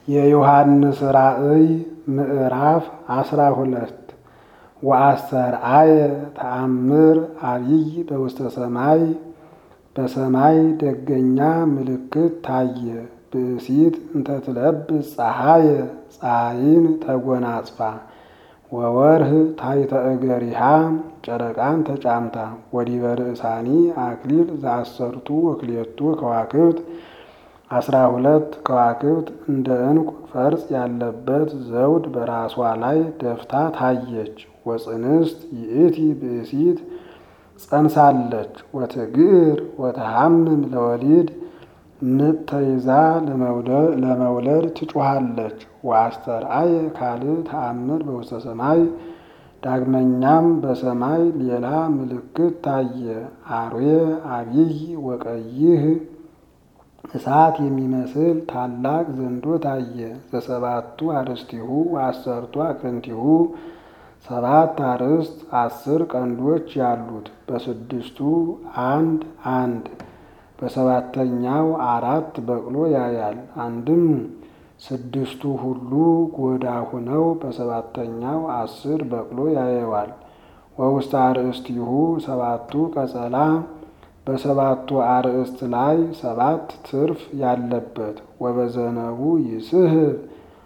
የዮሐንስ ራእይ ምዕራፍ አስራ ሁለት ወአስተርአየ ተአምር አብይ በውስተ ሰማይ በሰማይ ደገኛ ምልክት ታየ። ብእሲት እንተትለብስ ፀሐየ ፀሐይን ተጎናጽፋ ወወርህ ታሕተ እገሪሃ ጨረቃን ተጫምታ ወዲበ ርእሳኒ አክሊል ዘአሰርቱ ወክልኤቱ ከዋክብት አስራ ሁለት ከዋክብት እንደ ዕንቁ ፈርጥ ያለበት ዘውድ በራሷ ላይ ደፍታ ታየች። ወፅንስት ይእቲ ብእሲት ጸንሳለች ወትግር ወተሐምም ለወሊድ ምጥ ተይዛ ለመውለድ ትጮኻለች። ወአስተርአየ ካልእ ተአምር በውስተ ሰማይ ዳግመኛም በሰማይ ሌላ ምልክት ታየ። አርዌ አቢይ ወቀይህ እሳት የሚመስል ታላቅ ዘንዶ ታየ። ዘሰባቱ አርእስቲሁ ወአሰርቱ አቅርንቲሁ ሰባት አርእስት አስር ቀንዶች ያሉት በስድስቱ አንድ አንድ በሰባተኛው አራት በቅሎ ያያል። አንድም ስድስቱ ሁሉ ጎዳ ሁነው በሰባተኛው አስር በቅሎ ያየዋል። ወውስተ አርእስቲሁ ሰባቱ ቀጸላ በሰባቱ አርእስት ላይ ሰባት ትርፍ ያለበት ወበዘነቡ ይስህብ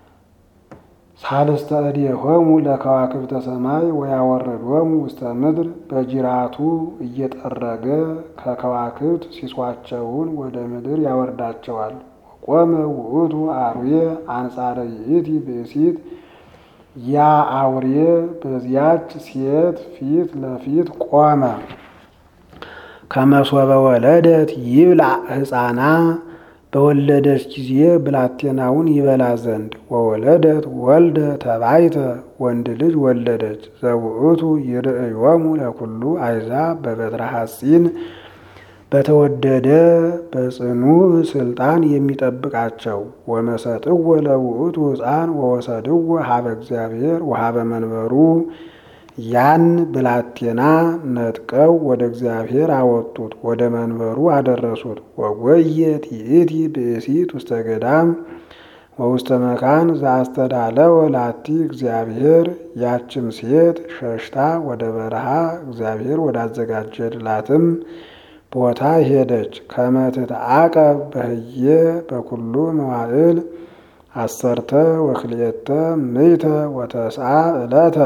ሳልስተ እዴሆሙ ለከዋክብተ ሰማይ ወያወርዶሙ ውስተ ምድር በጅራቱ እየጠረገ ከከዋክብት ሲሷቸውን ወደ ምድር ያወርዳቸዋል። ወቆመ ውእቱ አርዌ አንጻረ ይእቲ ብእሲት ያ አውሬ በዚያች ሴት ፊት ለፊት ቆመ። ከመሶበ ወለደት ይብላዕ ሕፃና በወለደች ጊዜ ብላቴናውን ይበላ ዘንድ ወወለደት ወልደ ተባይተ ወንድ ልጅ ወለደች። ዘውእቱ ይርእዮሙ ለኩሉ አሕዛብ በበትረ ሐጺን በተወደደ በጽኑዕ ስልጣን የሚጠብቃቸው ወመሰጥዎ ለውእቱ ሕፃን ወወሰድዎ ሀበ እግዚአብሔር ወሀበ መንበሩ ያን ብላቴና ነጥቀው ወደ እግዚአብሔር አወጡት፣ ወደ መንበሩ አደረሱት። ወጎየት ይእቲ ብእሲት ውስተ ገዳም ወውስተ መካን ዘአስተዳለወ ላቲ እግዚአብሔር። ያችም ሴት ሸሽታ ወደ በረሃ እግዚአብሔር ወዳዘጋጀላትም ቦታ ሄደች። ከመትትዓቀብ በህየ በኩሉ መዋዕል አሰርተ ወክልኤተ ምይተ ወተስዓ ዕለተ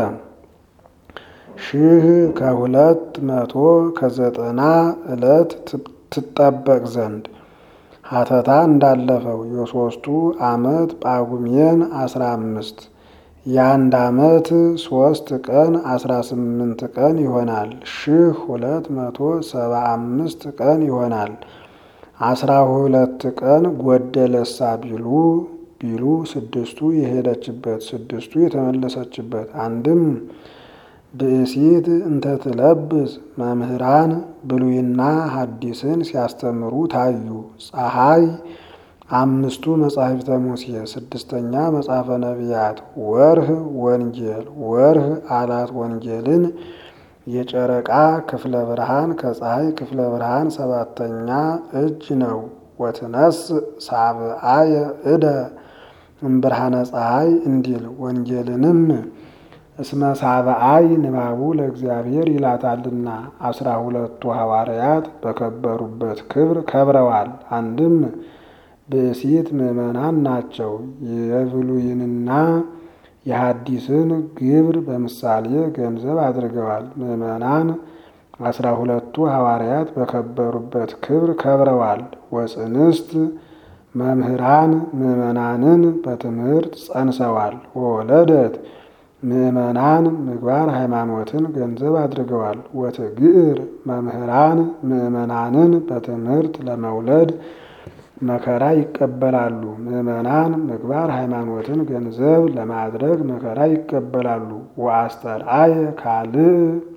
ሺህ ከሁለት መቶ ከዘጠና ዕለት ትጠበቅ ዘንድ ሀተታ እንዳለፈው የሶስቱ ዓመት ጳጉሜን አስራ አምስት የአንድ ዓመት ሶስት ቀን አስራ ስምንት ቀን ይሆናል። ሺህ ሁለት መቶ ሰባ አምስት ቀን ይሆናል። አስራ ሁለት ቀን ጎደለሳ ቢሉ ቢሉ ስድስቱ የሄደችበት ስድስቱ የተመለሰችበት አንድም ብእሲት እንተትለብስ መምህራን ብሉይና ሐዲስን ሲያስተምሩ ታዩ። ፀሐይ አምስቱ መጻሕፍተ ሙሴ፣ ስድስተኛ መጽሐፈ ነቢያት፣ ወርህ ወንጌል፣ ወርህ አላት ወንጌልን፣ የጨረቃ ክፍለ ብርሃን ከፀሐይ ክፍለ ብርሃን ሰባተኛ እጅ ነው። ወትነስ ሳብአየ እደ እምብርሃነ ፀሐይ እንዲል ወንጌልንም እስመ ሳብአይ ንባቡ ለእግዚአብሔር ይላታልና አስራ ሁለቱ ሐዋርያት በከበሩበት ክብር ከብረዋል። አንድም ብእሲት ምዕመናን ናቸው። የብሉይንና የሐዲስን ግብር በምሳሌ ገንዘብ አድርገዋል። ምዕመናን አስራ ሁለቱ ሐዋርያት በከበሩበት ክብር ከብረዋል። ወፅንስት መምህራን ምዕመናንን በትምህርት ጸንሰዋል። ወወለደት ምዕመናን ምግባር ሃይማኖትን ገንዘብ አድርገዋል። ወትግዕር መምህራን ምዕመናንን በትምህርት ለመውለድ መከራ ይቀበላሉ። ምዕመናን ምግባር ሃይማኖትን ገንዘብ ለማድረግ መከራ ይቀበላሉ። ወአስተርአየ ካልእ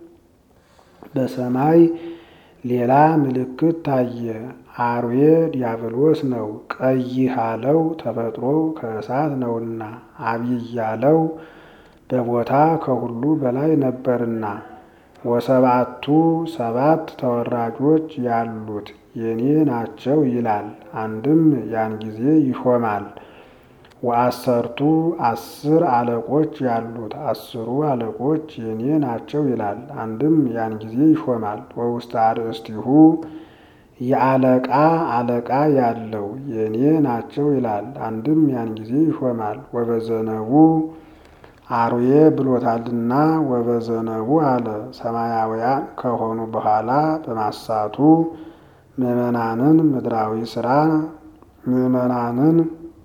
በሰማይ ሌላ ምልክት ታየ። አርዌ ዲያብሎስ ነው። ቀይህ አለው ተፈጥሮው ከእሳት ነውና፣ አብይ ያለው በቦታ ከሁሉ በላይ ነበርና ወሰባቱ ሰባት ተወራጆች ያሉት የኔ ናቸው ይላል። አንድም ያን ጊዜ ይሾማል። ወአሰርቱ አስር አለቆች ያሉት አስሩ አለቆች የኔ ናቸው ይላል። አንድም ያን ጊዜ ይሾማል። ወውስተ አርእስቲሁ የአለቃ አለቃ ያለው የኔ ናቸው ይላል። አንድም ያን ጊዜ ይሾማል። ወበዘነቡ አርዌ ብሎታልና ወበዘነቡ አለ። ሰማያውያን ከሆኑ በኋላ በማሳቱ ምዕመናንን ምድራዊ ስራ ምዕመናንን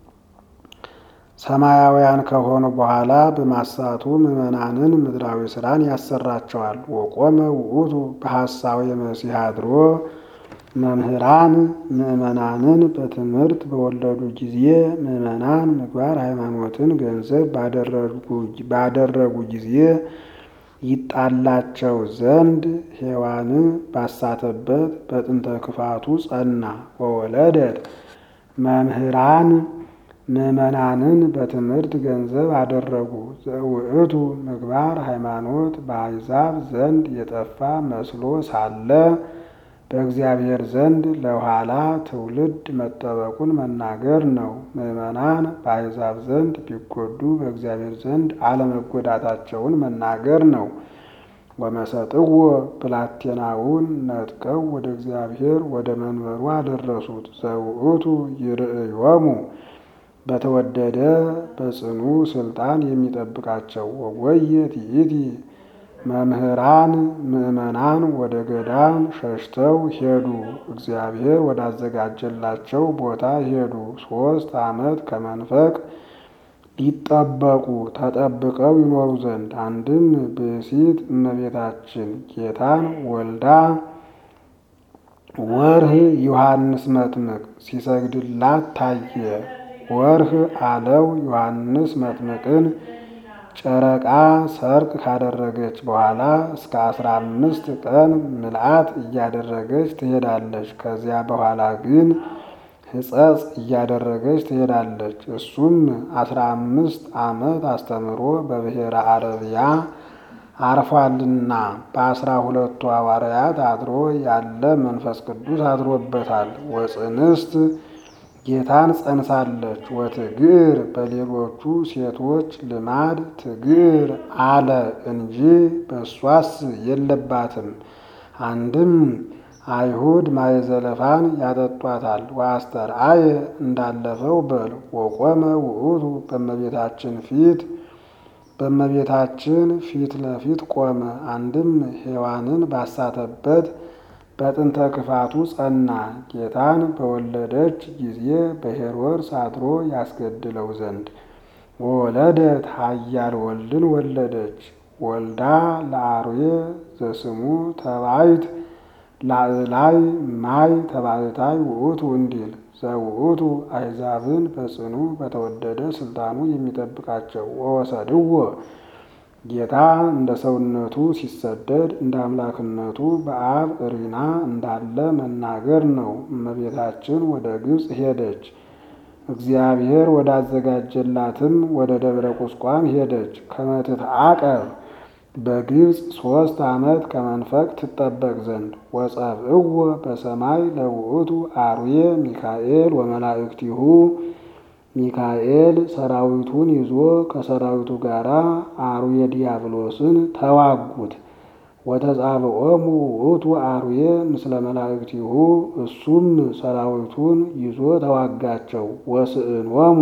ሰማያውያን ከሆኑ በኋላ በማሳቱ ምዕመናንን ምድራዊ ስራን ያሰራቸዋል። ወቆመ ውእቱ በሐሳዊ መሲሕ አድሮ መምህራን ምዕመናንን በትምህርት በወለዱ ጊዜ ምዕመናን ምግባር ሃይማኖትን ገንዘብ ባደረጉ ጊዜ ይጣላቸው ዘንድ ሔዋንን ባሳተበት በጥንተ ክፋቱ ጸና። ወወለደት መምህራን ምዕመናንን በትምህርት ገንዘብ አደረጉ። ዘውእቱ ምግባር ሃይማኖት በአሕዛብ ዘንድ የጠፋ መስሎ ሳለ በእግዚአብሔር ዘንድ ለኋላ ትውልድ መጠበቁን መናገር ነው። ምዕመናን በአሕዛብ ዘንድ ቢጎዱ በእግዚአብሔር ዘንድ አለመጎዳታቸውን መናገር ነው። ወመሰጥዎ ብላቴናውን ነጥቀው ወደ እግዚአብሔር ወደ መንበሩ አደረሱት። ዘውእቱ ይርእዮሙ በተወደደ በጽኑ ስልጣን የሚጠብቃቸው ወወየ ትኢቲ መምህራን ምዕመናን ወደ ገዳም ሸሽተው ሄዱ። እግዚአብሔር ወዳዘጋጀላቸው ቦታ ሄዱ። ሦስት ዓመት ከመንፈቅ ሊጠበቁ ተጠብቀው ይኖሩ ዘንድ አንድም ብእሲት እመቤታችን ጌታን ወልዳ ወርህ ዮሐንስ መጥምቅ ሲሰግድላት ታየ። ወርህ አለው ዮሐንስ መጥምቅን ጨረቃ ሰርቅ ካደረገች በኋላ እስከ አስራ አምስት ቀን ምልአት እያደረገች ትሄዳለች። ከዚያ በኋላ ግን ሕጸጽ እያደረገች ትሄዳለች። እሱም አስራ አምስት ዓመት አስተምሮ በብሔረ አረቢያ አርፏልና በአስራ ሁለቱ ሐዋርያት አድሮ ያለ መንፈስ ቅዱስ አድሮበታል። ወጽንስት ጌታን ጸንሳለች። ወትግር በሌሎቹ ሴቶች ልማድ ትግር አለ እንጂ በእሷስ የለባትም። አንድም አይሁድ ማየዘለፋን ያጠጧታል። ወአስተርአየ እንዳለፈው በል ወቆመ ውእቱ በእመቤታችን ፊት በእመቤታችን ፊት ለፊት ቆመ። አንድም ሔዋንን ባሳተበት በጥንተ ክፋቱ ጸና። ጌታን በወለደች ጊዜ በሄሮድስ አድሮ ያስገድለው ዘንድ ወወለደት ኃያል ወልድን ወለደች። ወልዳ ለአርዌ ዘስሙ ተባይት ላዕላይ ማይ ተባይታይ ውእቱ እንዲል ዘውእቱ አሕዛብን በጽኑ በተወደደ ስልጣኑ የሚጠብቃቸው ወወሰድዎ ጌታ እንደ ሰውነቱ ሲሰደድ እንደ አምላክነቱ በአብ እሪና እንዳለ መናገር ነው። እመቤታችን ወደ ግብፅ ሄደች። እግዚአብሔር ወዳዘጋጀላትም ወደ ደብረ ቁስቋም ሄደች። ከመትትዓቀብ በግብፅ ሦስት ዓመት ከመንፈቅ ትጠበቅ ዘንድ ወጸብእዎ በሰማይ ለውእቱ አርዌ ሚካኤል ወመላእክቲሁ ሚካኤል ሰራዊቱን ይዞ ከሰራዊቱ ጋር አርዌ ዲያብሎስን ተዋጉት። ወተጻብዖሙ ውእቱ አርዌ ምስለ መላእክቲሁ እሱም ሰራዊቱን ይዞ ተዋጋቸው። ወስእኖሙ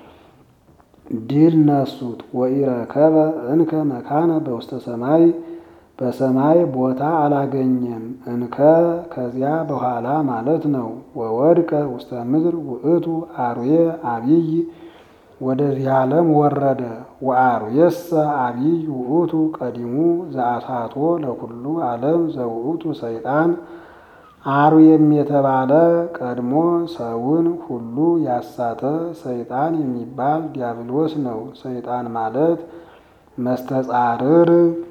ድል ነሱት። ወኢረከበ እንከ መካነ በውስተ ሰማይ በሰማይ ቦታ አላገኘም። እንከ ከዚያ በኋላ ማለት ነው። ወወድቀ ውስተ ምድር ውእቱ አርዌ አቢይ ወደዚህ ዓለም ወረደ። ወአርዌሰ አቢይ ውእቱ ቀዲሙ ዘአሳቶ ለኩሉ ዓለም ዘውእቱ ሰይጣን አርዌም የተባለ ቀድሞ ሰውን ሁሉ ያሳተ ሰይጣን የሚባል ዲያብሎስ ነው። ሰይጣን ማለት መስተጻርር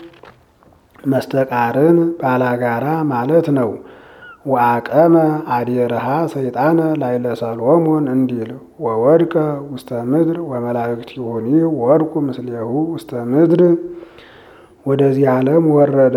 መስተቃርን ባላጋራ ማለት ነው። ወአቀመ አዴርሃ ሰይጣነ ላይለ ሰሎሞን እንዲል ወወድቀ ውስተ ምድር ወመላእክቲሁኒ ወድቁ ምስሌሁ ውስተ ምድር ወደዚህ ዓለም ወረደ።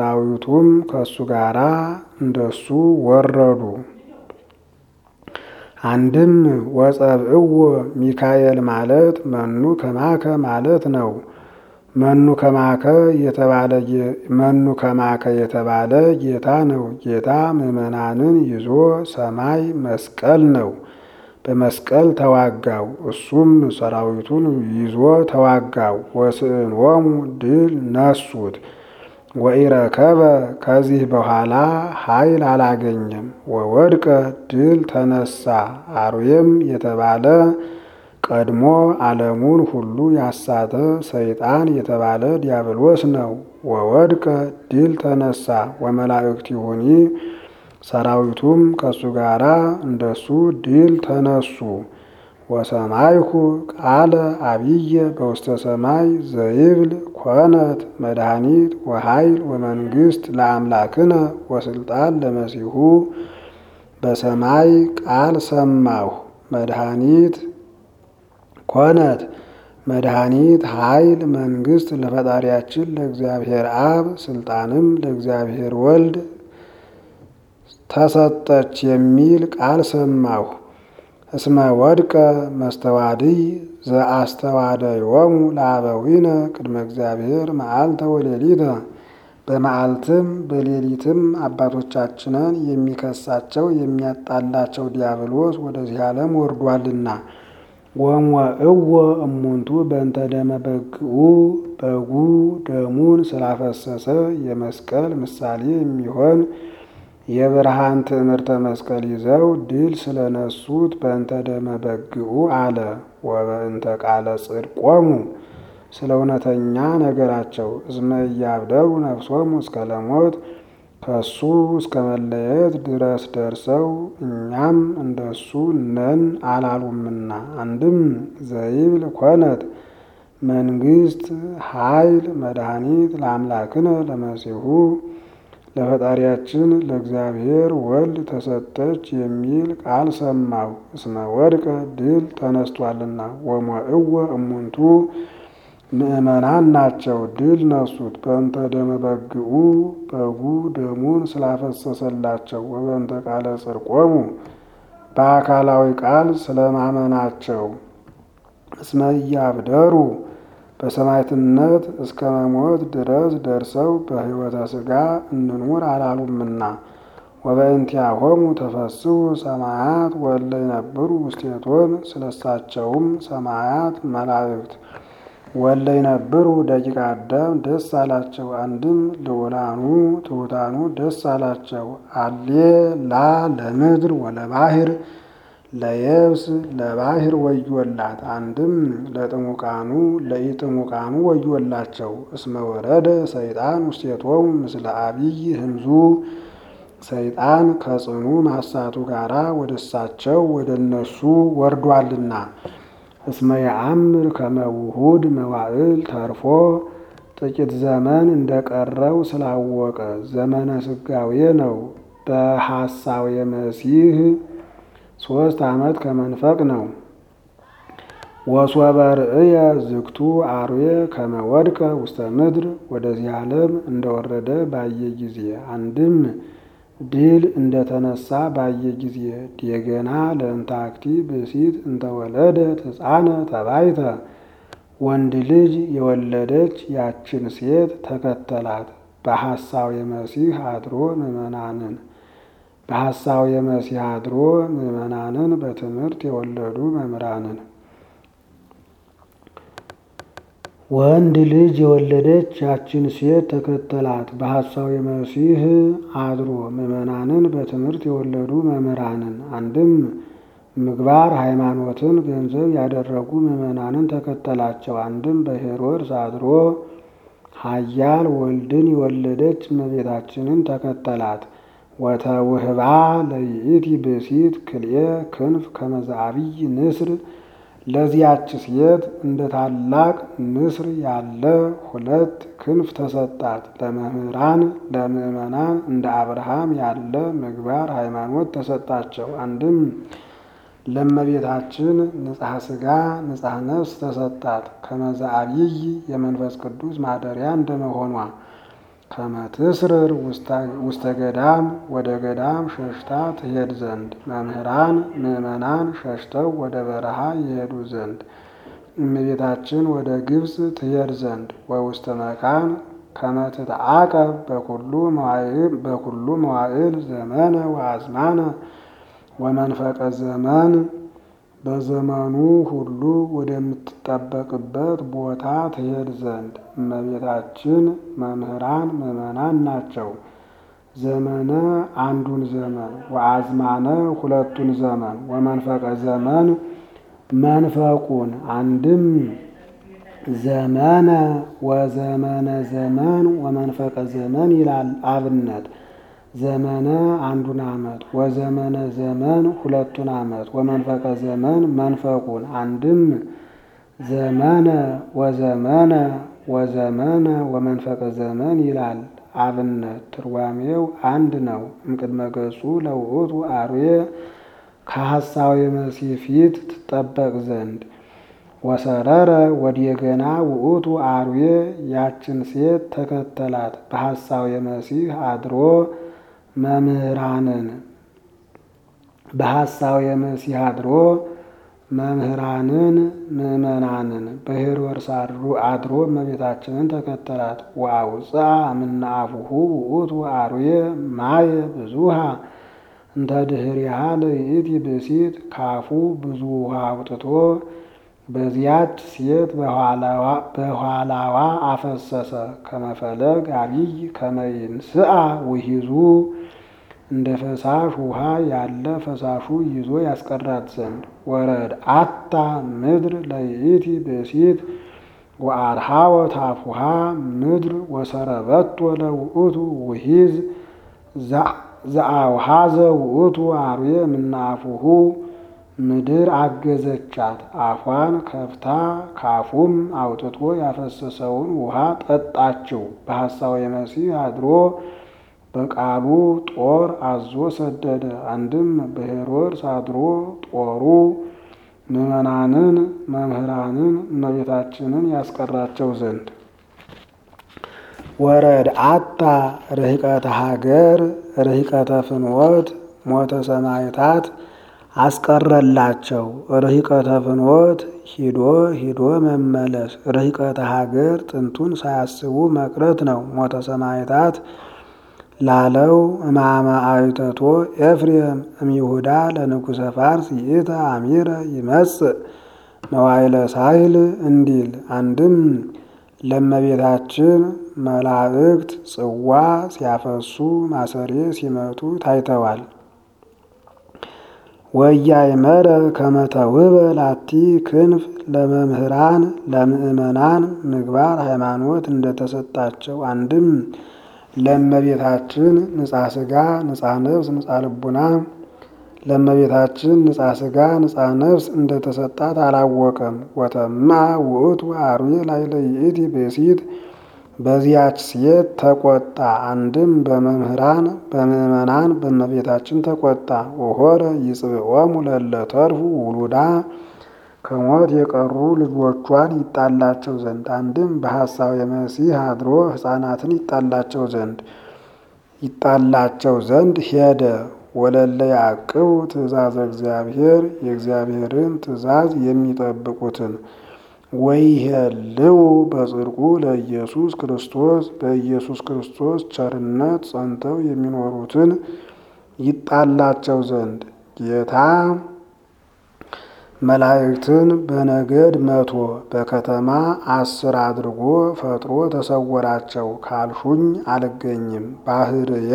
ሰራዊቱም ከእሱ ጋር እንደሱ ወረዱ። አንድም ወጸብእዎ ሚካኤል ማለት መኑ ከማከ ማለት ነው። መኑ ከማከ የተባለ መኑ ከማከ የተባለ ጌታ ነው። ጌታ ምዕመናንን ይዞ ሰማይ መስቀል ነው። በመስቀል ተዋጋው። እሱም ሰራዊቱን ይዞ ተዋጋው። ወስዕንዎሙ ድል ነሱት። ወኢረከበ ከዚህ በኋላ ኃይል አላገኘም። ወወድቀ ድል ተነሳ። አርዌም የተባለ ቀድሞ ዓለሙን ሁሉ ያሳተ ሰይጣን የተባለ ዲያብሎስ ነው። ወወድቀ ድል ተነሳ። ወመላእክቲሁኒ ሰራዊቱም ከሱ ጋራ እንደሱ ድል ተነሱ። ወሰማይኩ ቃለ አብየ በውስተ ሰማይ ዘይብል ኮነት መድኃኒት ወኃይል ወመንግስት ለአምላክነ ወስልጣን ለመሲሁ በሰማይ ቃል ሰማሁ መድኃኒት ኮነት መድኃኒት ኃይል መንግስት ለፈጣሪያችን ለእግዚአብሔር አብ ስልጣንም ለእግዚአብሔር ወልድ ተሰጠች የሚል ቃል ሰማሁ። እስመ ወድቀ መስተዋድይ ዘአስተዋደዮሙ ለአበዊነ ቅድመ እግዚአብሔር መዓልተ ወሌሊተ በመዓልትም በሌሊትም አባቶቻችንን የሚከሳቸው የሚያጣላቸው ዲያብሎስ ወደዚህ ዓለም ወርዷልና። ወሞእዎ እሙንቱ በእንተ ደመ በግኡ በጉ ደሙን ስላፈሰሰ የመስቀል ምሳሌ የሚሆን የብርሃን ትዕምርተ መስቀል ይዘው ድል ስለነሱት በእንተ ደመ በግኡ አለ። ወበእንተ ቃለ ጽድቆሙ ስለ እውነተኛ ነገራቸው እስመ እያብደሩ ነፍሶሙ እስከ ለሞት ከሱ እስከ መለየት ድረስ ደርሰው እኛም እንደሱ ነን አላሉምና። አንድም ዘይብል ኮነት መንግስት ኃይል መድኃኒት ለአምላክነ ለመሲሁ ለፈጣሪያችን ለእግዚአብሔር ወልድ ተሰጠች የሚል ቃል ሰማሁ። እስመ ወድቀ ድል ተነስቷልና። ወሞእዎ እሙንቱ ምእመናን ናቸው ድል ነሱት። በእንተ ደመ በግኡ በጉ ደሙን ስላፈሰሰላቸው። ወበእንተ ቃለ ጽድቆሙ በአካላዊ ቃል ስለማመናቸው። እስመ እያብደሩ በሰማዕትነት እስከ መሞት ድረስ ደርሰው በሕይወተ ሥጋ እንኑር አላሉምና። ወበእንቲአሆሙ ተፈስሑ ሰማያት ወለ ይነብሩ ውስቴቶን ስለሳቸውም ሰማያት መላእክት ወለ ይነብሩ ደቂቀ አዳም ደስ አላቸው። አንድም ልዑላኑ ትሑታኑ ደስ አላቸው። አሌ ላ ለምድር ወለባህር ለየብስ ለባህር ወዮላት። አንድም ለጥሙቃኑ ለኢጥሙቃኑ ወዮላቸው። እስመ ወረደ ሰይጣን ውስቴቶሙ ምስለ አብይ ህምዙ ሰይጣን ከጽኑ ማሳቱ ጋራ ወደ እሳቸው ወደ እነሱ ወርዷልና። እስመ የአምር ከመውሁድ መዋዕል ተርፎ ጥቂት ዘመን እንደቀረው ስላወቀ ዘመነ ስጋዌ ነው። በሐሳዌ መሲህ ሶስት ዓመት ከመንፈቅ ነው። ወሶበ ርእየ ዝግቱ አርዌ ከመወድቀ ውስተ ምድር ወደዚህ ዓለም እንደወረደ ባየ ጊዜ አንድም ድል እንደተነሳ ባየ ጊዜ ዴገና ለእንታክቲ ብእሲት እንተወለደት ሕፃነ ተባይተ ወንድ ልጅ የወለደች ያችን ሴት ተከተላት። በሐሳዌ መሲህ አድሮ ምዕመናንን በሐሳዌ መሲህ አድሮ ምዕመናንን በትምህርት የወለዱ መምህራንን ወንድ ልጅ የወለደች ያችን ሴት ተከተላት። በሐሳዌ መሲህ አድሮ ምዕመናንን በትምህርት የወለዱ መምህራንን አንድም ምግባር ሃይማኖትን ገንዘብ ያደረጉ ምዕመናንን ተከተላቸው። አንድም በሄሮድስ አድሮ ኃያል ወልድን የወለደች እመቤታችንን ተከተላት። ወተውህባ ለይእቲ ብእሲት ክልኤ ክንፍ ከመ ዘዐቢይ ንስር ለዚያች ሴት እንደ ታላቅ ንስር ያለ ሁለት ክንፍ ተሰጣት። ለመምህራን ለምዕመናን እንደ አብርሃም ያለ ምግባር ሃይማኖት ተሰጣቸው። አንድም ለእመቤታችን ንጽሐ ሥጋ ንጽሐ ነፍስ ተሰጣት። ከመ ዘዐቢይ የመንፈስ ቅዱስ ማደሪያ እንደመሆኗ ከመትስርር ውስተ ገዳም ወደ ገዳም ሸሽታ ትሄድ ዘንድ መምህራን ምዕመናን ሸሽተው ወደ በረሃ ይሄዱ ዘንድ እመቤታችን ወደ ግብፅ ትሄድ ዘንድ ወውስተ መካን ከመትትዓቀብ በኩሉ መዋዕል ዘመነ ወአዝማነ ወመንፈቀ ዘመን በዘመኑ ሁሉ ወደምትጠበቅበት ቦታ ትሄድ ዘንድ እመቤታችን መምህራን ምዕመናን ናቸው። ዘመነ አንዱን ዘመን ወአዝማነ ሁለቱን ዘመን ወመንፈቀ ዘመን መንፈቁን አንድም ዘመነ ወዘመነ ዘመን ወመንፈቀ ዘመን ይላል አብነት ዘመነ አንዱን ዓመት ወዘመነ ዘመን ሁለቱን ዓመት ወመንፈቀ ዘመን መንፈቁን አንድም ዘመነ ወዘመነ ወዘመነ ወመንፈቀ ዘመን ይላል አብነት ትርጓሜው አንድ ነው። እምቅድመ ገጹ ለውእቱ አርዌ ከሐሳዊ መሲሕ ፊት ትጠበቅ ዘንድ ወሰረረ ወዲየገና ውእቱ አርዌ ያችን ሴት ተከተላት በሐሳዊ መሲሕ አድሮ መምህራንን በሐሳዊ መሲሕ አድሮ መምህራንን ምዕመናንን በሄሮድስ አድሮ እመቤታችንን ተከተላት። ወአውፅአ እምነ አፉሁ ውእቱ አርዌ ማየ ብዙሃ እንተ ድኅሪሃ ለይእቲ ብእሲት ካፉ ብዙ ውሃ አውጥቶ በዚያች ሴት በኋላዋ አፈሰሰ። ከመፈለግ አብይ ከመይንስአ ውሂዙ እንደ ፈሳሽ ውሃ ያለ ፈሳሹ ይዞ ያስቀራት ዘንድ ወረድ አታ ምድር ለይእቲ ብእሲት ወአርሃወ ታፉሃ ምድር ወሰረበቶ ለውእቱ ውሂዝ ዘአውሃዘ ውእቱ አርዌ እምናፉሁ ምድር አገዘቻት። አፏን ከፍታ ካፉም አውጥቶ ያፈሰሰውን ውሃ ጠጣችው። በሐሳዊ መሲሕ አድሮ በቃሉ ጦር አዞ ሰደደ። አንድም በሄሮድስ አድሮ ጦሩ ምዕመናንን መምህራንን እመቤታችንን ያስቀራቸው ዘንድ ወረድ አታ ርህቀተ ሀገር ርህቀተ ፍኖት ሞተ ሰማዕታት አስቀረላቸው። ርህቀተ ፍኖት ሂዶ ሂዶ መመለስ፣ ርህቀተ ሀገር ጥንቱን ሳያስቡ መቅረት ነው። ሞተ ሰማዕታት ላለው እማመ አይተቶ ኤፍሬም እምይሁዳ ለንጉሰ ፋርስ ይእተ አሚረ ይመጽእ መዋይለ ሳይል እንዲል አንድም ለመቤታችን መላእክት ጽዋ ሲያፈሱ ማሰሬ ሲመቱ ታይተዋል። ወያእመረ ከመ ተውህበ ላቲ ክንፍ ለመምህራን ለምእመናን ምግባር ሃይማኖት እንደተሰጣቸው አንድም ለእመቤታችን ንጻ ስጋ ንጻ ነፍስ ንጻ ልቡና ለእመቤታችን ንጻ ስጋ ንጻ ነፍስ እንደተሰጣት አላወቀም። ወተማ ውእቱ አርዌ ላዕለ ይእቲ ብእሲት በዚያች ሴት ተቆጣ። አንድም በመምህራን በምእመናን በእመቤታችን ተቆጣ። ወሆረ ይጽብዖሙ ለእለ ተርፉ ውሉዳ ከሞት የቀሩ ልጆቿን ይጣላቸው ዘንድ አንድም በሐሳዊ መሲሕ አድሮ ሕፃናትን ይጣላቸው ዘንድ ይጣላቸው ዘንድ ሄደ። ወለለ ያዕቅቡ ትእዛዘ እግዚአብሔር የእግዚአብሔርን ትእዛዝ የሚጠብቁትን ወይሄልው በጽድቁ ለኢየሱስ ክርስቶስ በኢየሱስ ክርስቶስ ቸርነት ጸንተው የሚኖሩትን ይጣላቸው ዘንድ ጌታ መላእክትን በነገድ መቶ በከተማ አስር አድርጎ ፈጥሮ ተሰወራቸው። ካልሹኝ አልገኝም ባህርየ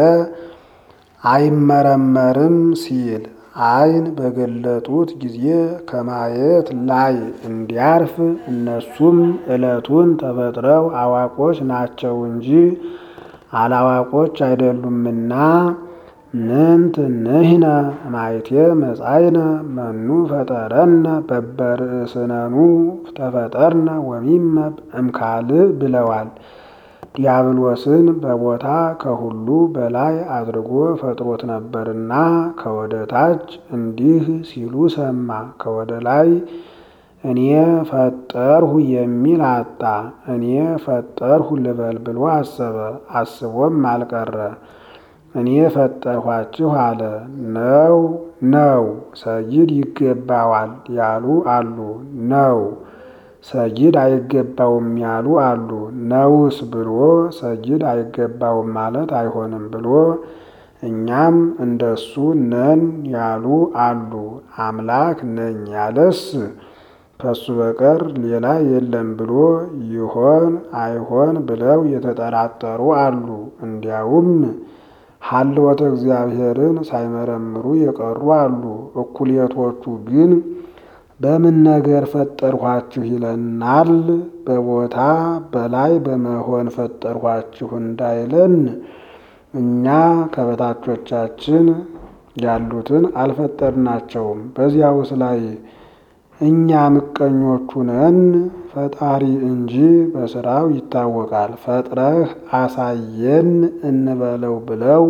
አይመረመርም ሲል ዓይን በገለጡት ጊዜ ከማየት ላይ እንዲያርፍ እነሱም ዕለቱን ተፈጥረው አዋቆች ናቸው እንጂ አላዋቆች አይደሉምና ምንት ንሕነ ማይቴ መጻይነ መኑ ፈጠረነ በበርእስነኑ ተፈጠርነ ወሚመ እምካልእ ብለዋል። ዲያብሎስን በቦታ ከሁሉ በላይ አድርጎ ፈጥሮት ነበርና ከወደ ታች እንዲህ ሲሉ ሰማ። ከወደ ላይ እኔ ፈጠርሁ የሚል አጣ። እኔ ፈጠርሁ ልበል ብሎ አሰበ። አስቦም አልቀረ። እኔ ፈጠርኋችሁ አለ። ነው ነው ሰጊድ ይገባዋል ያሉ አሉ። ነው ሰጊድ አይገባውም ያሉ አሉ። ነውስ ብሎ ሰጊድ አይገባውም ማለት አይሆንም ብሎ እኛም እንደሱ ነን ያሉ አሉ። አምላክ ነኝ ያለስ ከሱ በቀር ሌላ የለም ብሎ ይሆን አይሆን ብለው የተጠራጠሩ አሉ። እንዲያውም ሀልወተ እግዚአብሔርን ሳይመረምሩ የቀሩ አሉ። እኩሌቶቹ ግን በምን ነገር ፈጠርኋችሁ ይለናል። በቦታ በላይ በመሆን ፈጠርኋችሁ እንዳይለን እኛ ከበታቾቻችን ያሉትን አልፈጠርናቸውም። በዚያውስ ላይ እኛ ምቀኞቹ ነን። ፈጣሪ እንጂ በስራው ይታወቃል። ፈጥረህ አሳየን እንበለው ብለው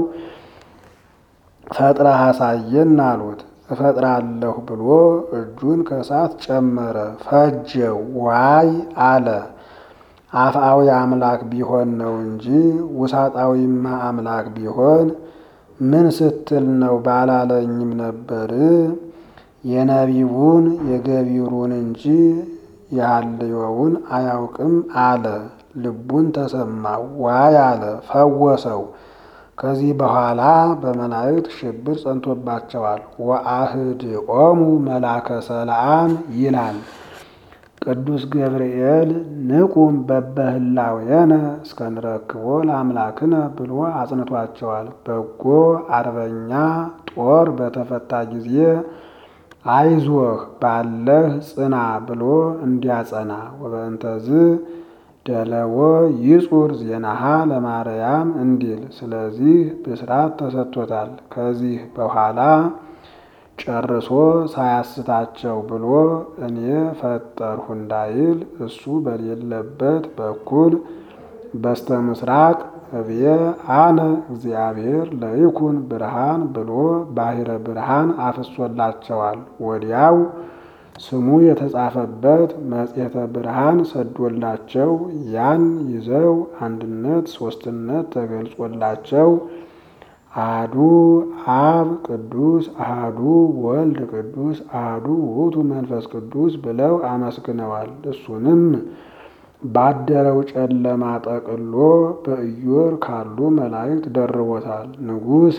ፈጥረህ አሳየን አሉት። እፈጥራለሁ ብሎ እጁን ከእሳት ጨመረ፣ ፈጀው። ዋይ አለ። አፍአዊ አምላክ ቢሆን ነው እንጂ ውሳጣዊማ አምላክ ቢሆን ምን ስትል ነው ባላለኝም ነበር። የነቢቡን የገቢሩን እንጂ የሐልዮውን አያውቅም አለ። ልቡን ተሰማው። ዋይ አለ፣ ፈወሰው። ከዚህ በኋላ በመላእክት ሽብር ጸንቶባቸዋል። ወአህድኦሙ መላከ ሰላም ይላል ቅዱስ ገብርኤል ንቁም በበህላዌነ እስከንረክቦ ለአምላክነ ብሎ አጽንቷቸዋል። በጎ አርበኛ ጦር በተፈታ ጊዜ አይዞህ ባለህ ጽና ብሎ እንዲያጸና ወበእንተዝ ደለዎ ይጹር ዜናሃ ለማርያም እንዲል ስለዚህ ብስራት ተሰጥቶታል። ከዚህ በኋላ ጨርሶ ሳያስታቸው ብሎ እኔ ፈጠርሁ እንዳይል እሱ በሌለበት በኩል በስተ ምስራቅ እብየ አነ እግዚአብሔር ለይኩን ብርሃን ብሎ ባሕረ ብርሃን አፍሶላቸዋል። ወዲያው ስሙ የተጻፈበት መጽሔተ ብርሃን ሰዶላቸው ያን ይዘው አንድነት ሶስትነት ተገልጾላቸው አሐዱ አብ ቅዱስ አሐዱ ወልድ ቅዱስ አሐዱ ውእቱ መንፈስ ቅዱስ ብለው አመስግነዋል። እሱንም ባደረው ጨለማ ጠቅሎ በኢዮር ካሉ መላእክት ደርቦታል። ንጉሥ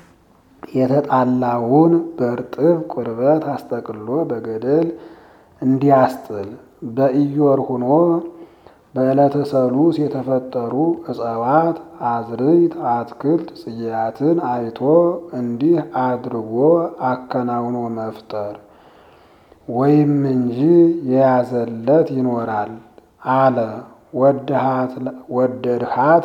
የተጣላውን በእርጥብ ቁርበት አስጠቅሎ በገደል እንዲያስጥል በኢዮር ሁኖ በዕለተ ሰሉስ የተፈጠሩ እጽዋት፣ አዝርዕት፣ አትክልት፣ ጽጌያትን አይቶ እንዲህ አድርጎ አከናውኖ መፍጠር ወይም እንጂ የያዘለት ይኖራል አለ። ወደድሃት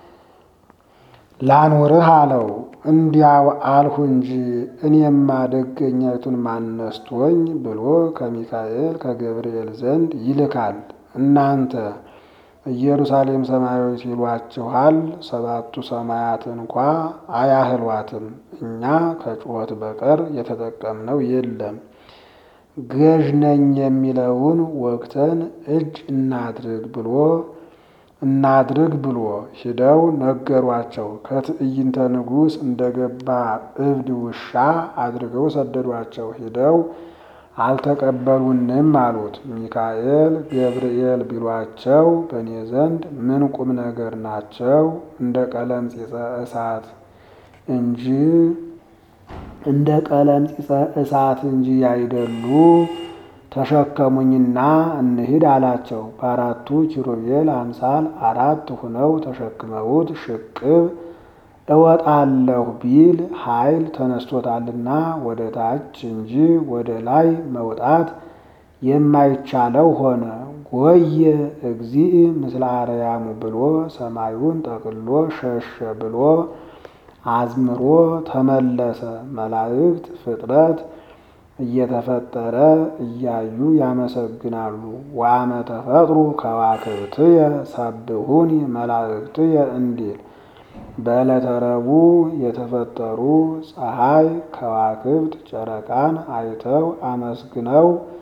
ላኑርህ አለው። እንዲያው አልሁ እንጂ እኔማ ደገኛይቱን ማነስቶኝ ብሎ ከሚካኤል ከገብርኤል ዘንድ ይልካል። እናንተ ኢየሩሳሌም ሰማያዊት ይሏችኋል፣ ሰባቱ ሰማያት እንኳ አያህሏትም። እኛ ከጩኸት በቀር የተጠቀምነው የለም። ገዥ ነኝ የሚለውን ወቅተን እጅ እናድርግ ብሎ እናድርግ ብሎ ሂደው ነገሯቸው። ከትዕይንተ ንጉሥ እንደገባ እብድ ውሻ አድርገው ሰደዷቸው። ሂደው አልተቀበሉንም አሉት። ሚካኤል ገብርኤል ቢሏቸው በእኔ ዘንድ ምን ቁም ነገር ናቸው? እንደ ቀለምፂፀ እሳት እንጂ እንደ ቀለምፂፀ እሳት እንጂ ያይደሉ ተሸከሙኝና እንሂድ አላቸው። በአራቱ ኪሩቤል አምሳል አራት ሁነው ተሸክመውት ሽቅብ እወጣለሁ ቢል ኃይል ተነስቶታልና ወደ ታች እንጂ ወደ ላይ መውጣት የማይቻለው ሆነ። ጎየ እግዚእ ምስለ አርያሙ ብሎ ሰማዩን ጠቅሎ ሸሸ ብሎ አዝምሮ ተመለሰ። መላእክት ፍጥረት እየተፈጠረ እያዩ ያመሰግናሉ። ወአመ ተፈጥሩ ከዋክብትየ ሰብሁኒ መላእክትየ እንዲል በዕለተ ረቡዕ የተፈጠሩ ፀሐይ፣ ከዋክብት፣ ጨረቃን አይተው አመስግነው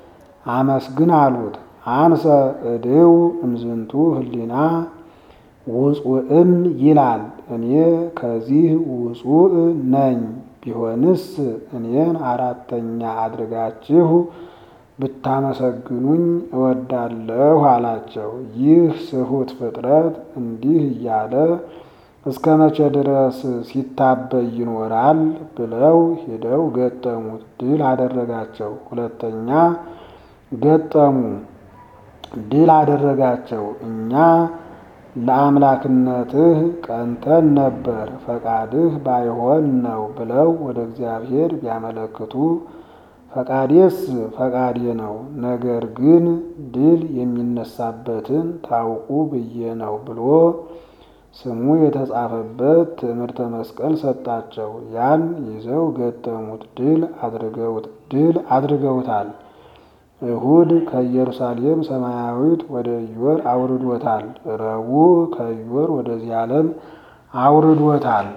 አመስግን አሉት። አንሰ እድው እምዝንቱ ህሊና ውጹእም ይላል። እኔ ከዚህ ውጹእ ነኝ። ቢሆንስ እኔን አራተኛ አድርጋችሁ ብታመሰግኑኝ እወዳለሁ አላቸው። ይህ ስሁት ፍጥረት እንዲህ እያለ እስከ መቼ ድረስ ሲታበይ ይኖራል? ብለው ሄደው ገጠሙት። ድል አደረጋቸው። ሁለተኛ ገጠሙ፣ ድል አደረጋቸው። እኛ ለአምላክነትህ ቀንተን ነበር፣ ፈቃድህ ባይሆን ነው ብለው ወደ እግዚአብሔር ቢያመለክቱ ፈቃዴስ ፈቃዴ ነው፣ ነገር ግን ድል የሚነሳበትን ታውቁ ብዬ ነው ብሎ ስሙ የተጻፈበት ትዕምርተ መስቀል ሰጣቸው። ያን ይዘው ገጠሙት። ድል አድርገውት ድል አድርገውታል። እሁድ ከኢየሩሳሌም ሰማያዊት ወደ ኢዮር አውርዶታል። ረቡዕ ከኢዮር ወደዚህ ዓለም አውርዶታል።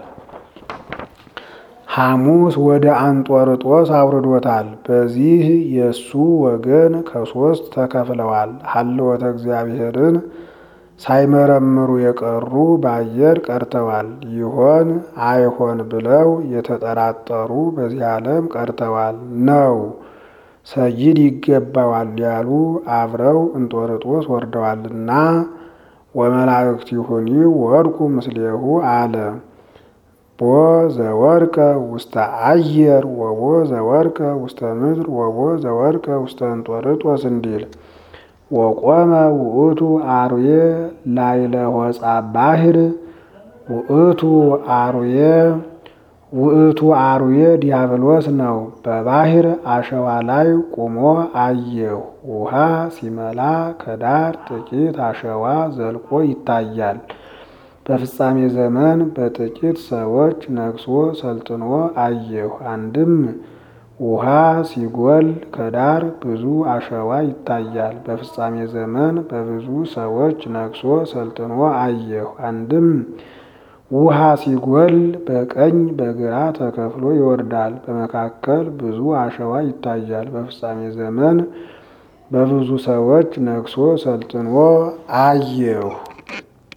ሐሙስ ወደ አንጦርጦስ አውርዶታል። በዚህ የእሱ ወገን ከሶስት ተከፍለዋል። ሀልወተ እግዚአብሔርን ሳይመረምሩ የቀሩ በአየር ቀርተዋል። ይሆን አይሆን ብለው የተጠራጠሩ በዚህ ዓለም ቀርተዋል ነው ሰይድ ይገባዋል ያሉ አብረው እንጦርጦስ ወርደዋልና ወመላእክቲሁኒ ወድቁ ምስሌሁ አለ ቦ ዘወርቀ ውስተ አየር ወቦ ዘወርቀ ውስተ ምድር ወቦ ዘወርቀ ውስተ እንጦርጦስ እንዲል ወቆመ ውእቱ አርዌ ላይለ ሆጻ ባሕር ውእቱ አርዌ ውእቱ አርዌ ዲያብሎስ ነው። በባሕር አሸዋ ላይ ቁሞ አየሁ። ውሃ ሲመላ ከዳር ጥቂት አሸዋ ዘልቆ ይታያል። በፍጻሜ ዘመን በጥቂት ሰዎች ነግሶ ሰልጥኖ አየሁ። አንድም ውሃ ሲጎል ከዳር ብዙ አሸዋ ይታያል። በፍጻሜ ዘመን በብዙ ሰዎች ነግሶ ሰልጥኖ አየሁ። አንድም ውሃ ሲጎል በቀኝ በግራ ተከፍሎ ይወርዳል። በመካከል ብዙ አሸዋ ይታያል። በፍጻሜ ዘመን በብዙ ሰዎች ነግሶ ሰልጥኖ አየሁ።